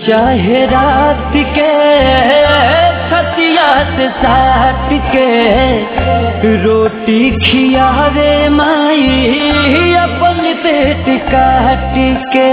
चाहे रात के छतिया से साट के रोटी खियावे माई अपन पेट काट के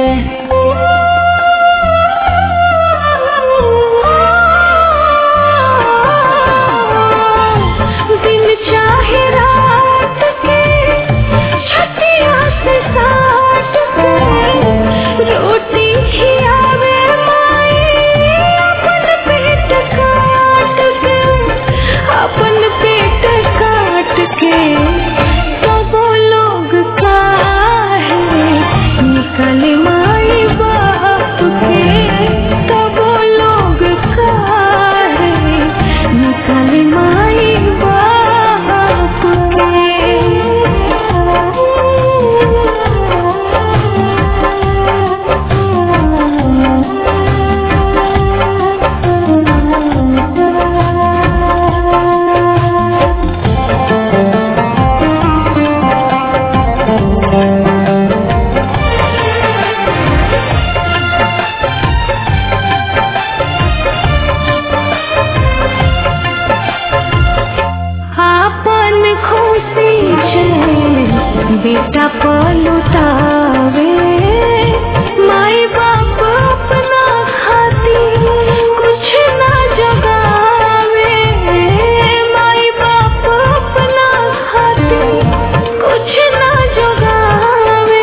दिन चाहे रात के छतिया से साट के रोटी खियावे माई अपन पेट काट के अपन पेट काट के सब लोग काहे निकले माई बाप के सब लोग काहे निकले माई बाप के आपन खुशी छे बेटा पलुटावे माई बाप अपना खातिर कुछ ना जगावे माई बाप अपना खातिर कुछ ना जगावे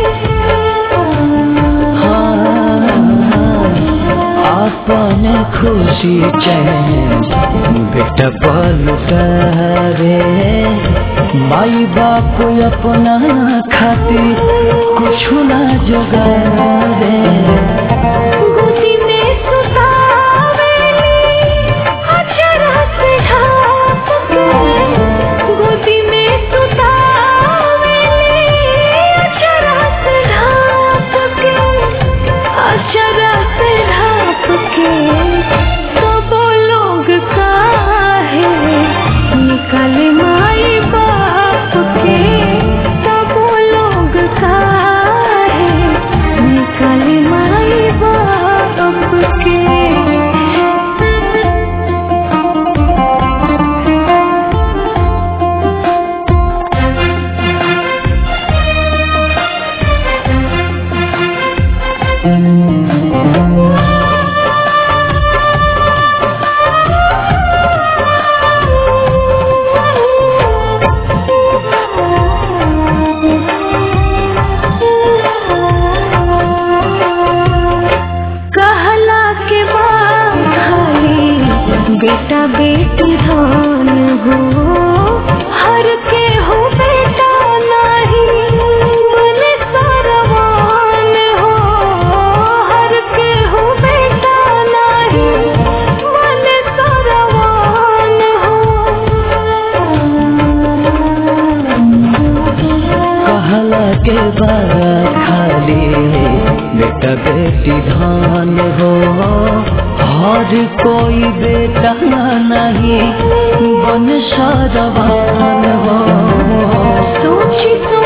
अपन खुशी चैन बेटा पलटावे माई बाप अपना खातिर कुछ ना जोगावे गोदी में सुतावेली अचरा से ढाप के गोदी में सुतावेली अचरा से ढाप के अचरा से ढाप के सब लोग काहे निकले माई बाप के सब लोग काहे निकले माई बाप के कहला के बाद खाली बेटा बेटी धान हो हर के हो बेटा नहीं बने सरवान हो हर के हो बेटा नहीं बने सरवान हो कहला के बाद खाली बेटा बेटी धान हो हर कोई बेटा नहीं बन सरवान हो सोची